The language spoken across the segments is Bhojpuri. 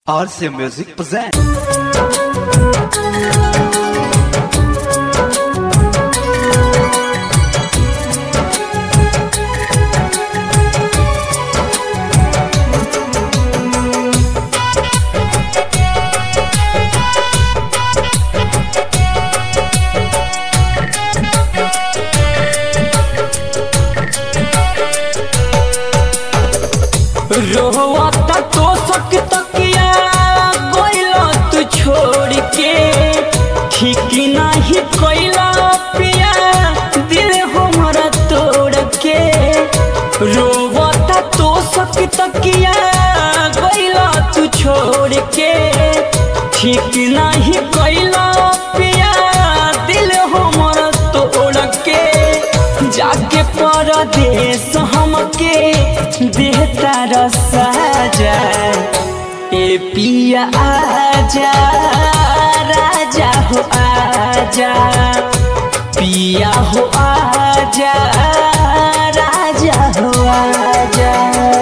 RC Music presents. रोहता तो सक तकिया गइला तू छोड़ के ठीक नाही कइला पिया दिल हमरा तोड़ के रोवता तो सक तकिया गइला तू छोड़ के ठीक नाही कइला पिया दिल हमरा तोड़ के जाके परदेश हमके देहता रसाजा ए पिया आजा राजा हो आजा पिया हो आजा राजा हो आजा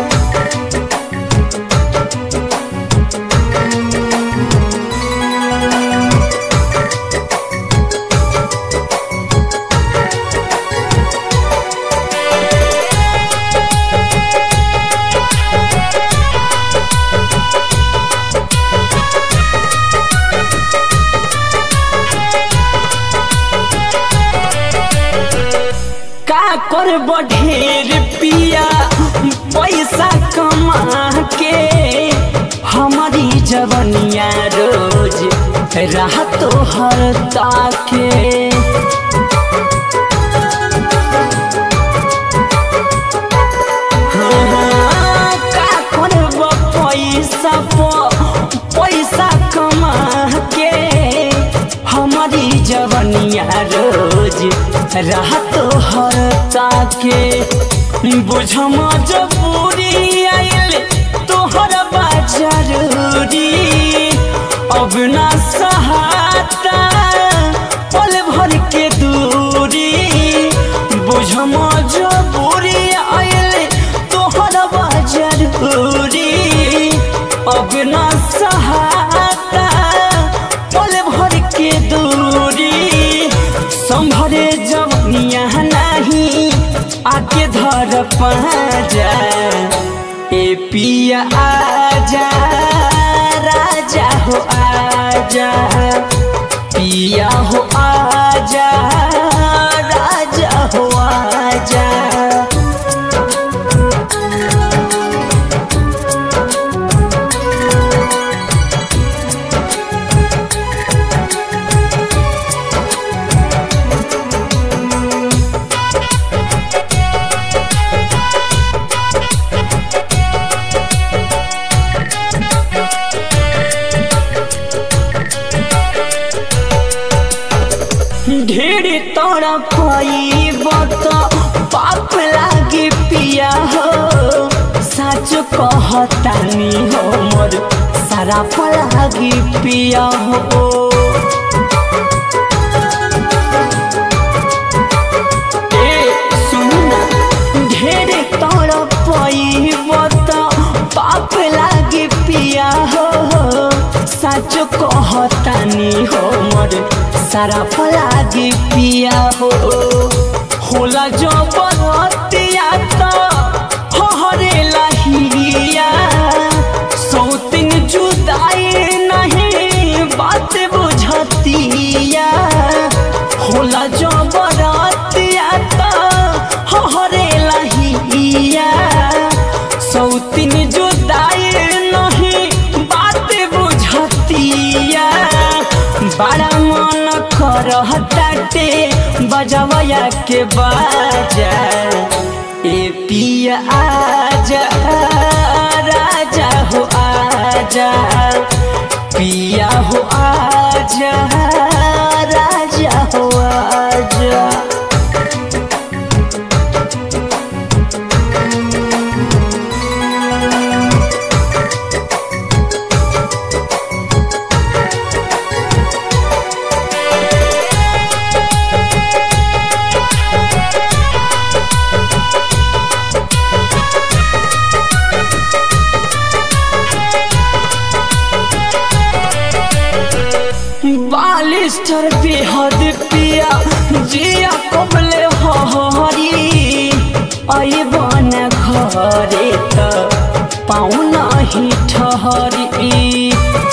का कर बढ़ेर पिया पैसा कमा के हमारी जवनिया रोज राह तो हर ताके हाँ, का करब पैसा प- पैसा कमा के हमारी जवनिया रोज राह तो हर ताके बुझ मजबूरी आइल तोहर बा जरूरी अब ना सहाता पल भर के दूरी बुझ मजबूरी आइल तोहर बा जरूरी अब ना सहाता पल भर के दूरी संभरे जवनिया नहीं आके धर पाजा ए पिया आजा राजा हो आजा पिया हो आजा राजा हो आजा ढेर तोरा पाइब तो पाप लागे पिया हो सच कहतानी हो मोर सारा लागे पिया हो ए सुन ना ढेर तोरा पाइब तो पाप लागे पिया हो सच कहतानी हो मोर सारा फलागे पिया हो होला जो बरतिया तो हरे लहिया सौतिन जुदाई नहीं बात बुझतिया होला जो बरतिया तो हरे लहिया सौतिन जुदाई नहीं बात बुझतिया बड़ा मन करहताटे बजवया के बाजा ए पिया आजा राजा हो आजा पिया हो आजा राजा हो आजा हरी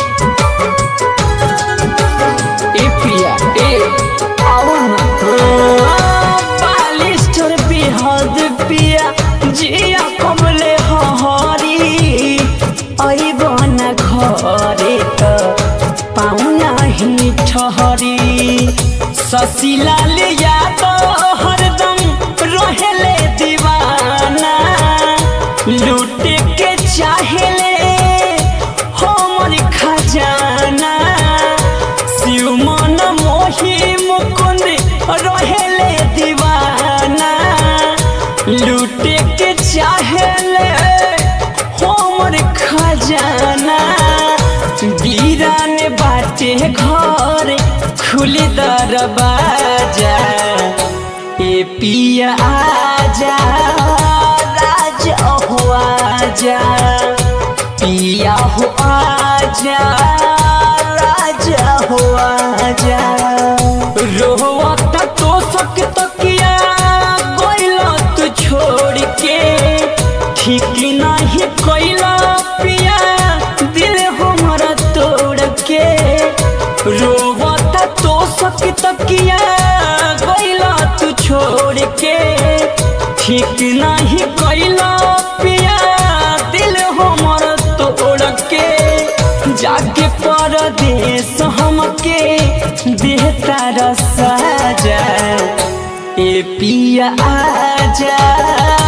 ए पिया ए आओ ना बालिस्टर बेहद पिया जिया कमले हरी अइबन घरे त पाउना ही ठहरी ससीलाल यादव हरदम रहेले दीवाना लूटे के चाहेले हमर खजाना शिव मन मोही मुकुंद रहेले दीवाना लूटे के चाहेले हमर खजाना वीरान बाटे घर खुली दरवाजा ए पिया आजा राजा हो आजा पिया हो आजा राजा हो आजा रोवता तो सक तकिया कोइला तू छोड़ के ठीक नहीं कोइला पिया दिल हमारा तोड़ के रोवता तो सक तकिया कोइला तू छोड़ के ठीक नहीं कोइला पिया दिल हमारा तोड़ के जाके परदेश हमके देहता रसाजा ए पिया आजा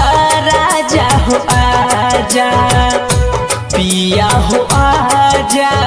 राजा हो आजा पिया हो आजा